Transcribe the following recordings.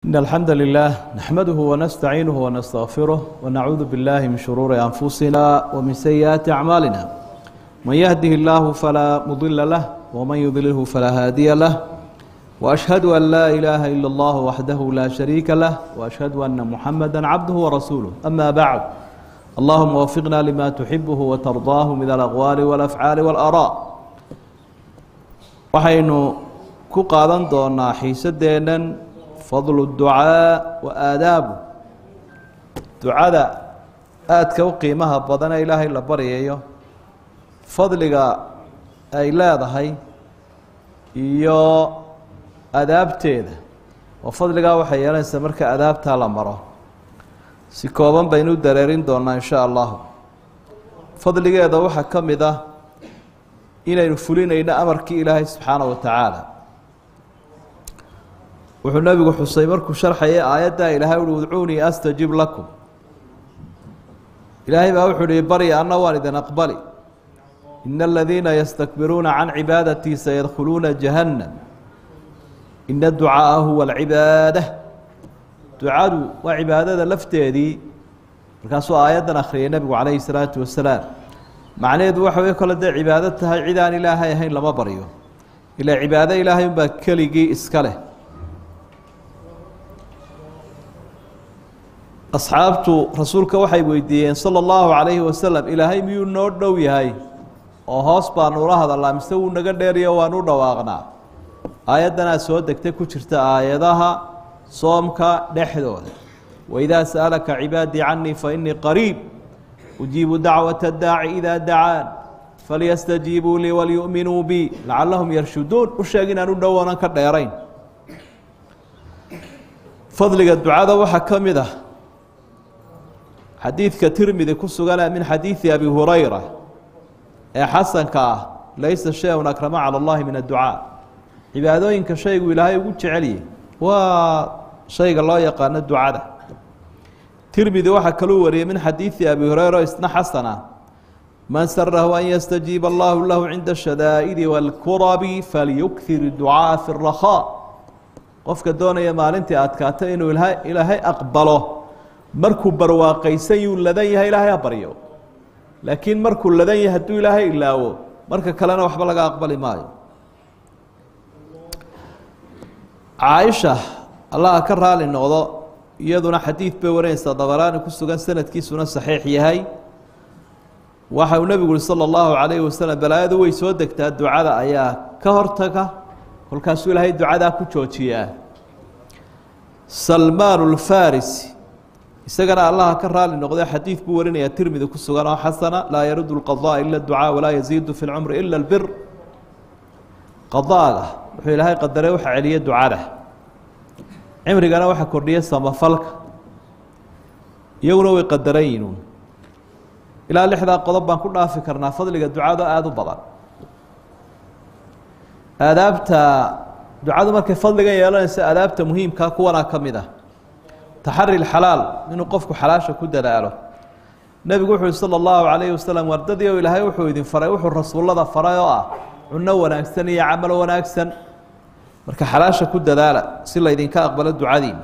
إن الحمد لله نحمده ونستعينه ونستغفره ونعوذ بالله من شرور أنفسنا ومن سيئات أعمالنا من يهده الله فلا مضل له ومن يضلله فلا هادي له وأشهد أن لا إله إلا الله وحده لا شريك له وأشهد أن محمدا عبده ورسوله أما بعد اللهم وفقنا لما تحبه وترضاه من الأقوال والأفعال والآراء waxaynu ku qaadan doonaa xiisadeennan fadlu ducaa wa aadaabu ducada aadka u qiimaha badan ee ilaahay la baryayo fadliga ay leedahay iyo adaabteeda oo fadligaa waxay yeelanaysaa marka adaabtaa la maro si kooban baynu u dareerin doonaa insha allahu fadligeeda waxaa ka mid ah inaynu fulinayno amarkii ilaahay subxaana wa tacaala wuxuu nebigu xusay markuu sharxayay aayaddaa ilaahay uhi udcuunii astajib lakum ilaahay baa wuxuu ihi barya anna waan idin aqbali ina aladiina yastakbiruuna can cibaadatii sayadkhuluuna jahannam ina ducaaa huwa alcibaada ducadu waa cibaadada lafteedii markaasuu aayaddan akhriyay nebigu calayhi salaatu wasalaam macnaheedu waxa wey kole dee cibaado tahay cid aan ilaahay ahayn lama baryo ilaa cibaado ilaahay unbaa keligii iska leh asxaabtu rasuulka waxay weydiiyeen sala allahu calayhi wasalam ilaahay miyuu noo dhow yahay oo hoos baanu ula hadalnaa mise wuu naga dheeriyo waanu u dhawaaqnaa aayaddanaa soo degtay ku jirta aayadaha soomka dhexdooda waidaa sa'alaka cibaadii canii fa inii qariib ujiibu dacwaة اdaaci ida dacaan falyastajiibuu lii walyu'minuu bi lacalahum yarshuduun u sheeg inaan u dhowoonan ka dheerayn fadliga ducada waxaa ka mid ah xadiidka tirmidi ku sugana min xadiidi abi hurayra ee xasanka ah laysa shay-un akrama calى اllahi min adducaa cibaadooyinka shaygu ilaahay ugu jeceliyey waa shayga loo yaqaano ducada tirmidi waxaa kaluu wariyey min xadiidi abi hureyra isna xasana man sarahu an yastajiiba allahu lahu cinda shadaa'idi wاlkurabi falyukir ducaaءa fi الrakhaa qofka doonaya maalintii adkaato inuu ilaahay aqbalo markuu barwaaqaysan yuu ladan yahay ilaahay ha baryo laakiin markuu ladan yahay hadduu ilaahay ilaawo marka kalena waxba laga aqbali maayo caaisha allaha ka raali noqdo iyaduna xadiid bay warinaysaa dabaraani ku sugan sanadkiisuna saxiix yahay waxa uu nebigu uhi sala allahu calayhi wasalam balaayadu way soo degtaa ducada ayaa ka hortaga kolkaasuu ilaahay ducadaa ku joojiyaa salmaan ulfarisi isagana allaha ka raali noqday xadiid buu warinayaa tirmidi ku sugan oo xasana laa yaruddu lqadaa ila ducaa walaa yaziidu fi lcumri ila lbir qadaaga wuxuu ilaahay qadaray waxa celiya ducada cimrigana waxaa kordhiya samafalka iyaguna way qadaran yihiin ilaa lixdaa qodob baan ku dhaafi karnaa fadliga ducada aada u badan aadaabta ducadu markay fadligan yeelanaysa aadaabta muhiimkaa kuwanaa ka mid ah taxari lxalaal inuu qofku xalaasha ku dadaalo nebigu wuxu uhi sala allahu calayhi wasalam wardadii o ilaahay wuxuu idin faray wuxuu rasuullada faray oo ah cunno wanaagsan iyo camal wanaagsan marka xalaasha ku dadaala si laydinka aqbalo ducadiina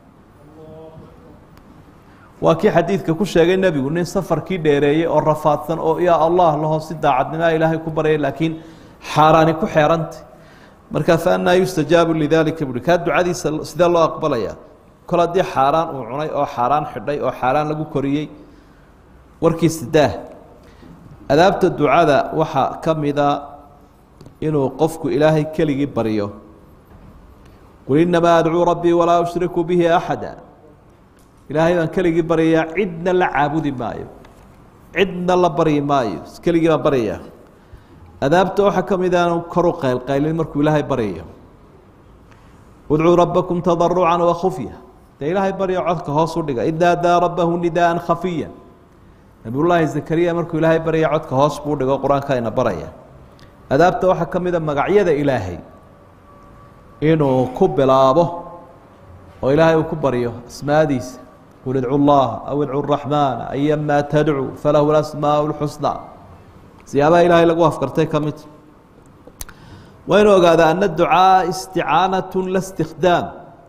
waa kii xadiidka ku sheegay nebigu nin safarkii dheereeyey oo rafaadsan oo yaa allah laho si daacadnimaa ilaahay ku baryay laakiin xaaraani ku xeerantay markaa fa annaa yustajaabu lidalika buui kaa ducadiisa sidee loo aqbalaya kol haddii xaaraan uu cunay oo xaaraan xidhay oo xaaraan lagu koriyey warkiisa daah adaabta ducada waxaa ka mida inuu qofku ilaahay keligii baryo qul inamaa adcuu rabbii walaa ushriku bihi axada ilaahay baan keligii baryayaa cidna la caabudi maayo cidna la baryi maayo keligii baan baryayaa adaabta waxaa ka mid aanu koru qaylqaylin markuu ilaahay baryayo udcuu rabbakum tadarucan wakufya dee ilaahay barya codka hoos u dhiga id naadaa rabbahu nidaaan khafiya nabiyullaahi zakariya markuu ilaahay barya codka hoos buu dhigo qur-aanka ina baraya adaabta waxaa ka mida magacyada ilaahay inuu ku bilaabo oo ilaahay uu ku baryo asmaadiisa qul idcu llaha aw idcu raxmaana ayamaa tadcu falahu lasmaa lxusna siyaabaha ilaahay lagu afkartay ka mid waa inuu ogaada ana ducaa isticaanatu la stikdaam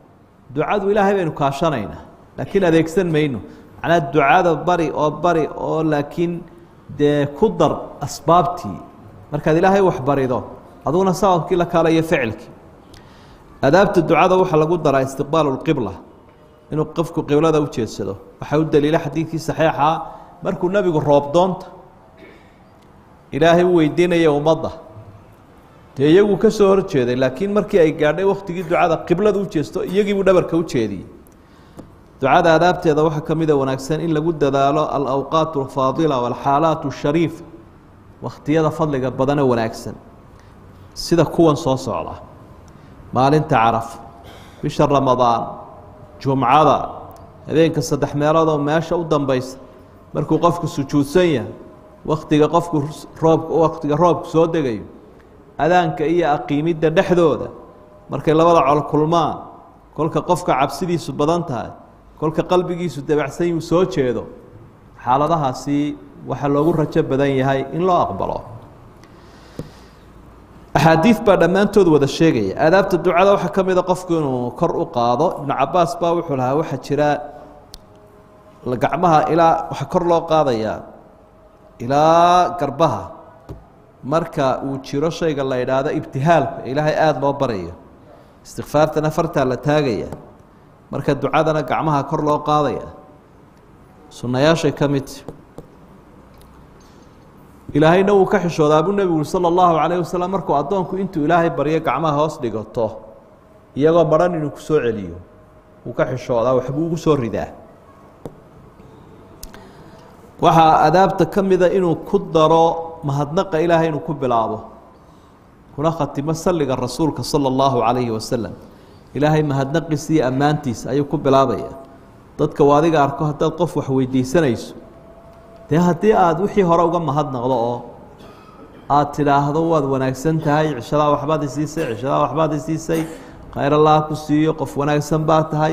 ducadu ilaahay baynu kaashanaynaa laakiin adeegsan mayno macnaa ducada bari oo bari oo laakiin dee ku dar asbaabtii markaad ilaahay wax barido aduguna sababkii la kaalayo ficilkii adaabta ducada waxaa lagu daraa istiqbaalu lqibla inuu qofku qiblada u jeedsado waxaa u daliila xadiidkii saxiixa markuu nebigu roobdoonta ilaahay u weydiinaya ummadda dee iyaguu ka soo horjeeday laakiin markii ay gaadhay waktigii ducada qiblada u jeesto iyagiibuu dhabarka u jeediyey ducada adaabteeda waxaa ka mida wanaagsan in lagu dadaalo alawqaat alfaadila walxaalaat ashariifa wakhtiyada fadliga badane wanaagsan sida kuwan soo socda maalinta caraf bisha ramadaan jumcada habeenka saddex meelood oo meesha u dambaysa markuu qofku sujuudsan yahay waktiga qofku roob waktiga roobku soo degayo adaanka iyo aqiimidda dhexdooda markay labada col kulmaan kolka qofka cabsidiisu badan tahay kolka qalbigiisu dabacsan yuu soo jeedo xaaladahaasi waxaa loogu rajo badan yahay in loo aqbalo axaadiid baa dhammaantood wada sheegaya aadaabta ducada waxaa ka mida qofku inuu kor u qaado ibnu cabaas baa wuxuu lahaa waxaa jira gacmaha ilaa waxaa kor loo qaadayaa ilaa garbaha marka uu jiro shayga la idhaahdo ibtihaalka ilaahay aada loo barayo istikfaartana fartaa la taagaya marka ducadana gacmaha kor loo qaadaya sunnayaashay ka midta ilaahayna wuu ka xishoodaa buu nebigu uri sala allahu calayh wasalam markuu addoonku intuu ilaahay baryo gacmaha hoos dhigato iyagoo maran inuu ku soo celiyo wuu ka xishoodaa waxbuu ugu soo ridaa waxaa adaabta ka mida inuu ku daro mahadnaqa ilaahay inuu ku bilaabo kuna khatimo salliga rasuulka sala allahu calayhi wasalam ilaahay mahadnaqiisa iyo ammaantiisa ayuu ku bilaabaya dadka u adiga arko haddaad qof wax weydiisanayso dee haddii aada wixii hore uga mahadnaqdo oo aada tidhaahdo waad wanaagsan tahay cishadaa waxbaad isiisay cishadaa waxbaad isiisay khayr allah ku siiyo qof wanaagsan baa tahay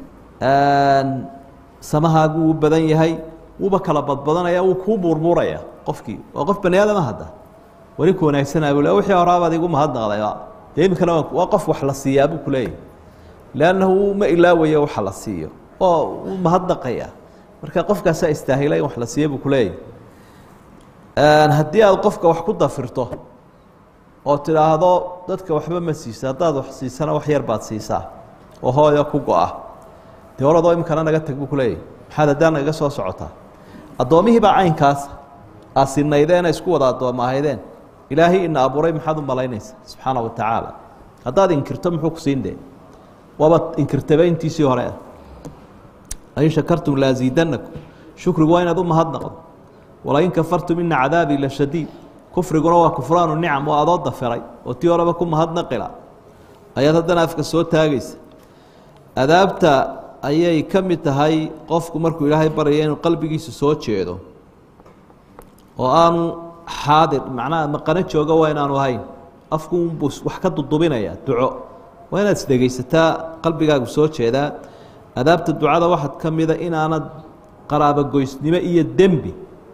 samahaagu wuu badan yahay wuuba kala badbadanaya wuu kuu buurbuuraya qofkii waa qof bani aadama hadda warinku wanaagsanaa buu le wixii horaabaad igu mahadnaqdayba dee iminkana waa qof wax la siiyaa buu ku leeyahy leannahu ma ilaawayo waxa la siiyo oo wuu mahadnaqaya marka qofkaasaa istaahila in wax la siiya buu ku leeyahy haddii aad qofka wax ku dafirto oo tidhaahdo dadka waxba ma siisa haddaad wax siisana wax yar baad siisaa oo hooyo ku go-a dee oradoo iminkana naga tag buu ku leeyahy maxaad haddaan nagaga soo socotaa addoomihii baa caynkaas aad sinaydeena isku wada addooma ahaydeen ilaahay ina abuuray maxaad u malaynaysa subxaana wa tacaala haddaad inkirto muxuu ku siin dee waaba inkirtaba intiisii hore lain shakartum laasiidanakum shukrigu waa inaad u mahadnaqdo walain kafartum ina cadaabii la shadiid kufriguna waa kufraanu nicam oo adoo dafiray oo tii horeba ku mahadnaqila ayaad haddana afka soo taagaysa adaabta ayay ka mid tahay qofku markuu ilaahay baraya inuu qalbigiisu soo jeedo oo aanu xaadir macnaha maqano jooga waa inaanu ahayn afku unbuu wax ka dudubinaya duco waa inaad isdhegaysataa qalbigaagu soo jeedaa adaabta ducada waxaad ka mida inaanad qaraabogoysnimo iyo dembi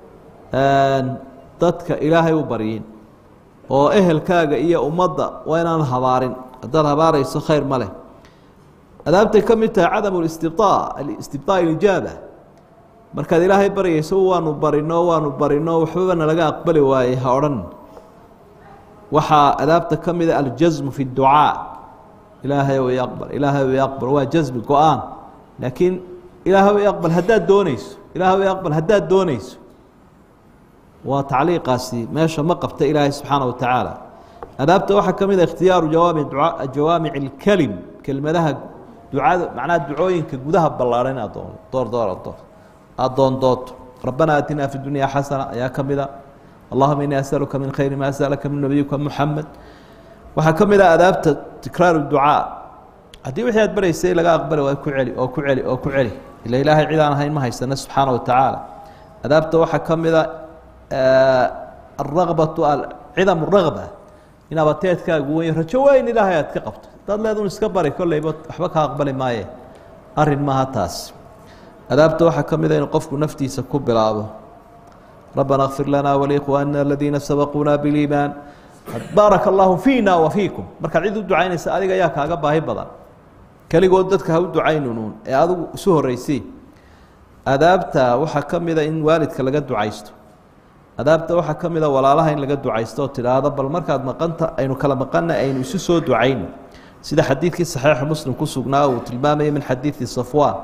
dadka ilaahay u baryin oo ehelkaaga iyo ummadda waa inaanad habaarin haddaad habaarayso khayr ma leh adaabtay ka mid tahay cadam istibaa istibaa ijaaba markaad ilaahay baryayso waanu barino waanu barino waxbaba nalaga aqbali waayey ha odhan waxaa adaabta ka mida aljasmu fi اducaa ilaahay o aqbal ilaahay o aqbal waa jasmi go-aan laakiin ilaahay o aqbal haddaad dooneyso ilaahay o aqbal haddaad dooneyso waa tacliiqaasi meesha ma qabta ilaahay subxaana wa tacaala adaabta waxaa ka mid a ikhtiyaaru jawaami jawaamic اlkelim kelmadaha ducada macnaha ducooyinka gudaha ballaarhan inaad doon door doorato aada doondooto rabbana aatinaa fi dunya xasana ayaa ka mida allahuma inii asaluka min khayri ma asalaka min nabiyika muxamed waxaa ka mid a adaabta tikraaru ducaa haddii wixii aad baraysay laga aqbali waa ku celi oo ku celi oo ku celi ila ilaahay cid aan ahayn ma haysana subxaana wa tacaala adaabta waxaa ka mida alrabatu cidam ragba in abateedkaagu weyn rajo weyn ilaahay aad ka qabto hadaad leedun iska bari kolleyba waxba ka aqbali maaye arin maaha taas adaabta waxaa ka mida inuu qofku naftiisa ku bilaabo rabbana kfir lana walikhwaanina aladiina sabaquuna biliimaan baaraka allahu fiina wa fiikum markaad cid u ducaynaysa adiga ayaa kaaga baahi badan keligood dadka ha u ducaynunuun ee adigu isu horreysay adaabta waxaa ka mida in waalidka laga ducaysto adaabta waxaa ka mida walaalaha in laga ducaysto oo tidhaahdo bal markaad maqanta aynu kala maqanna aynu isu soo ducayn sida xadiidkii saxiixa muslim ku sugnaa uu tilmaamaya min xadiidi safwaan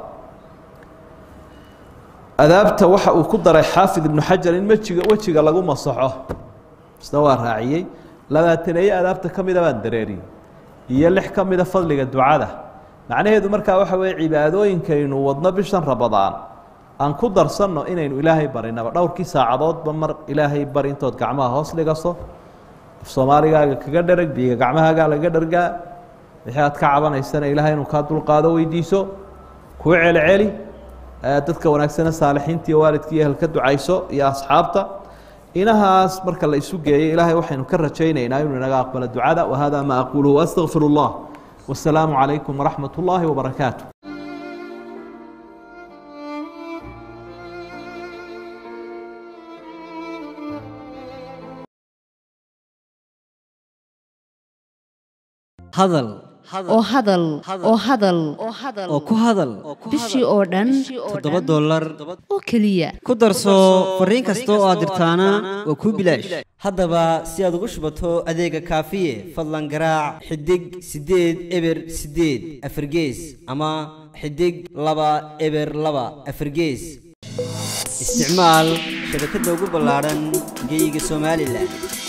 adaabta waxa uu ku daray xaafid ibnu xajar in wejiga wejiga lagu masaxo isna waa raaciyey labaataneeye adaabta ka mida baan dareeriyey iyo lix ka mida fadliga ducada macnaheedu markaa waxa weeye cibaadooyinkaynu wadno bishan rabadaan aan ku darsanno inaynu ilaahay barinaba dhowrkii saacadoodba mar ilaahay bari intood gacmaha hoos dhigaso af soomaaligaaga kaga dherag biiga gacmahaagaa laga dhargaa wixii aad ka cabanaysana ilaahay inuu kaa dulqaado weydiiso kuu celceli dadka wanaagsane saalixiinta iyo waalidka iyo ehelka ducayso iyo asxaabta inahaas marka la isu geeyo ilaahay waxaynu ka rajaynaynaa inuu inaga aqbalo ducada wahada ma aquluhu astaqfir اllah wasalaamu calaykum waraxmat ullaahi wabarakaatu hadal oo hadal oo hadal oo ku hadal bishii oo dhan toddoba dollar oo keliya ku darso fariin kasta oo aad dirtaana waa kuu bilaash haddaba si aad ugu shubato adeega kaafiye fadlan garaac xidig siddeed eber siddeed afargees ama xidig laba eber laba afargees isticmaal shabakadda ugu ballaadhan geyga somalilan